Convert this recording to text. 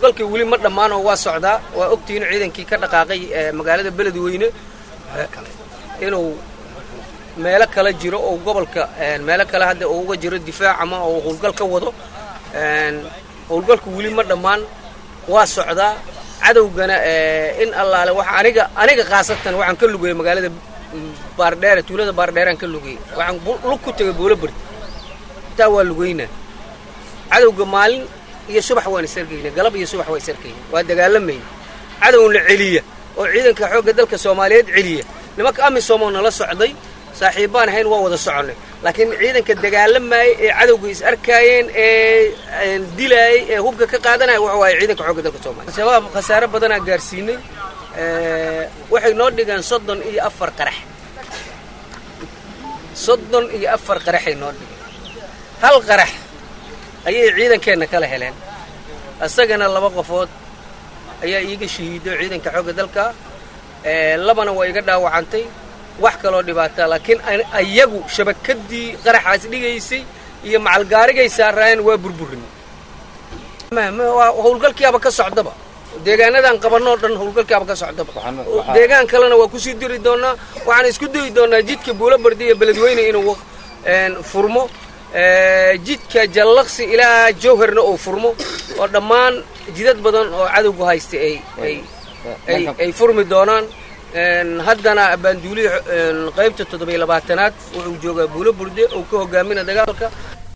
howlgalkii weli ma dhammaan oo waa socdaa waa ogtihiin ciidankii ka dhaqaaqay magaalada beledweyne inuu meelo kale jiro oo gobolka meelo kale hadda uu uga jiro difaac ama oo howlgal ka wado howlgalku weli ma dhammaan waa socdaa cadowgana in allaale waxa aniga aniga khaasatan waxaan ka lugayay magaalada baardheere tuulada baardheeraan ka lugayay waxaan lug ku tegay buulo bardi intaa waa lugaynaa cadowga maalin iyo subax waan isarkayna galab iyo subax waa isarkayna waa dagaalamayna cadowna celiya oo ciidanka xoogga dalka soomaaliyeed celiya nimanka amisomoo nala socday saaxiibbaan ahayn waa wada soconnay laakiin ciidanka dagaalamayay ee cadowga is arkaayeen ee dilaayay ee hubka ka qaadanaya waxa waaye ciidanka xoogga dalka soomaliya shabaab khasaare badanaa gaarsiinay waxay noo dhigeen soddon iyo afar qarax soddon iyo afar qaraxay noo dhigeen hal qarax ayay ciidankeenna kala heleen isagana laba qofood ayaa iiga shahiido ciidanka xoogga dalka labana waa iga dhaawacantay wax kaloo dhibaata laakiin ayagu shabakadii qaraxaas dhigaysay iyo macalgaarigay saaraayeen waa burburin howlgalkiiaba ka socdaba deegaanadan qabanoo dhan howlgalkiiaba ka socdaba deegaan kalena waa kusii diri doonaa waxaan isku dayi doonaa jidka buulo bardi iyo beledweyne inuu furmo jidka jallaqsi ilaa jowharna uu furmo oo dhammaan jidad badan oo cadowgu haysta ay furmi doonaan haddana abaanduulihii qaybta toddobiyo labaatanaad wuxuu joogaa buulo burde oo ka hogaamina dagaalka